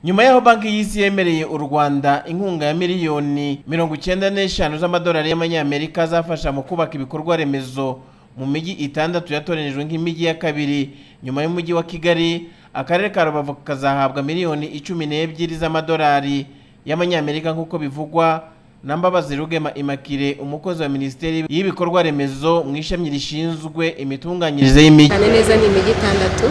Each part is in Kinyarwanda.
nyuma y'aho banki y'isi yemereye u rwanda inkunga ya miliyoni mirongo icyenda n'eshanu z'amadolari y'amanyamerika azafasha mu kubaka ibikorwa remezo mu mijyi itandatu yatoranyijwe nk'imijyi ya kabiri nyuma y'umujyi wa kigali akarere ka rubavu kazahabwa miliyoni icumi n'ebyiri z'amadolari y'amanyamerika nk'uko bivugwa na mbabazi rugema immakire umukozi wa minisiteri y'ibikorwa remezo mu ishami rishinzwe imitunganyirize y'imijyi cyane neza ni imijyi itandatu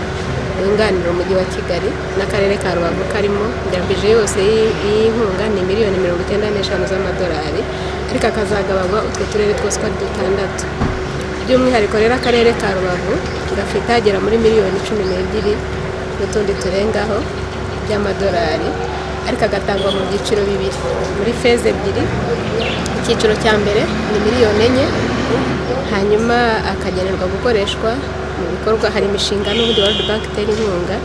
yunganira umujyi wa kigali n'akarere ka rubavu karimo ndambije yose y'i- y'inkunga ni miliyoni mirongo icyenda n'eshanu z'amadolari ariko akazagabanywa utwo turere twose uko ari dutandatu by'umwihariko rero akarere ka rubavu gafite agera muri miliyoni cumi n'ebyiri n'utundi turengaho by'amadolari ariko agatangwa mu byiciro bibiri muri feza ebyiri icyiciro cya mbere ni miliyoni enye hanyuma akagenerwa gukoreshwa mu bikorwa hari imishinga n'ubundi World Bank itera inkunga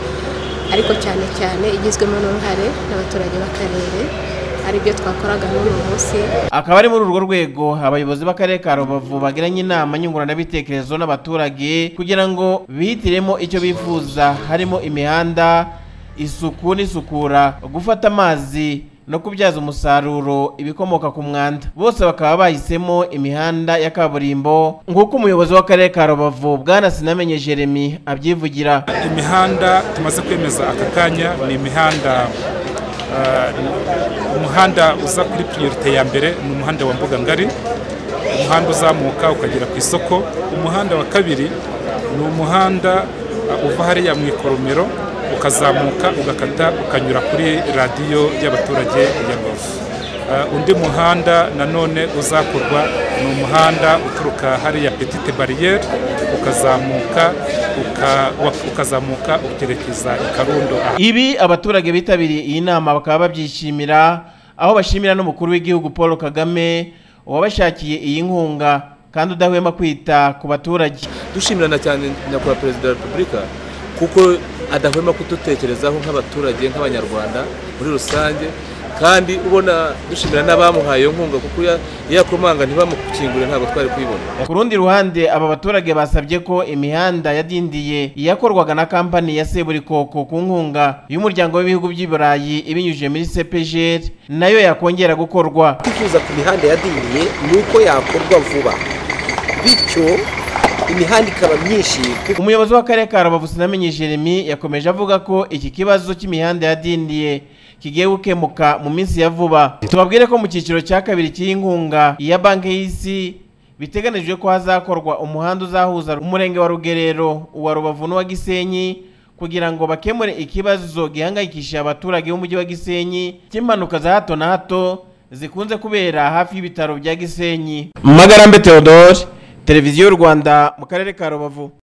ariko cyane cyane igizwemo n'uruhare n'abaturage b'akarere aribyo twakoraga n'uyu munsi akaba ari muri urwo rwego abayobozi b'akarere ka rubavu bagiranye inama nyunguranabitekerezo n'abaturage kugira ngo bihitiremo icyo bifuza harimo imihanda isuku n'isukura gufata amazi no kubyaza umusaruro ibikomoka ku mwanda bose bakaba bahisemo imihanda ya kaburimbo nk'uko umuyobozi w'akarere ka rubavu bwana sinamenye jeremy abyivugira imihanda tumaze kwemeza aka kanya ni imihanda ah, umuhanda uza kuri piriyorite ya mbere ni umuhanda wa mbuga ngari umuhanda uzamuka ukagera ku isoko umuhanda wa kabiri ni umuhanda ah, uva hariya mu ikoromero ukazamuka ugakata ukanyura kuri radiyo y'abaturage ya rubavu Ah, undi muhanda nanone uzakorwa ni umuhanda uturuka hariya petite bariyeri ukazamuka uka- wa- ukazamuka ukerekeza i karundo aha Ibi abaturage bitabiriye iyi nama bakaba babyishimira aho bashimira n'umukuru w'igihugu Paul Kagame wabashakiye iyi nkunga kandi udahwema kwita ku baturage. dushimirana cyane nyakubahwa perezida wa repubulika kuko adahwema kudutekerezaho nk'abaturage nk'abanyarwanda muri rusange kandi ubona dushimira n'abamuhaye iyo nkunga kuko iya- iyo yakomanga ntibamukingure ntabwo twari kuyibona Ku rundi ruhande aba baturage basabye ko imihanda yadindiye iyakorwaga na kampani ya Seburikoko ku nkunga y'umuryango w'ibihugu by'i Burayi ibinyujije muri CPGL nayo yakongera gukorwa. twifuza ku mihanda yadiniye ni uko yakorwa vuba bityo imihanda ikaba myinshi kuko Umuyobozi w'akarere ka Rubavu Sinamenye Jeremy yakomeje avuga ko iki kibazo cy'imihanda yadindiye kigiye gukemuka mu minsi ya vuba. Tubabwire ko mu cyiciro cya kabiri cy'inkunga ya Banki y'Isi biteganijwe ko hazakorwa umuhanda uzahuza umurenge wa Rugerero, uwa Rubavu n'uwa Gisenyi kugira ngo bakemure ikibazo gihangayikishije abaturage b'umujyi wa Gisenyi cy'impanuka za hato na hato zikunze kubera hafi y'ibitaro bya Gisenyi. Magarambe Theodore, Televiziyo y'u Rwanda mu karere ka Rubavu.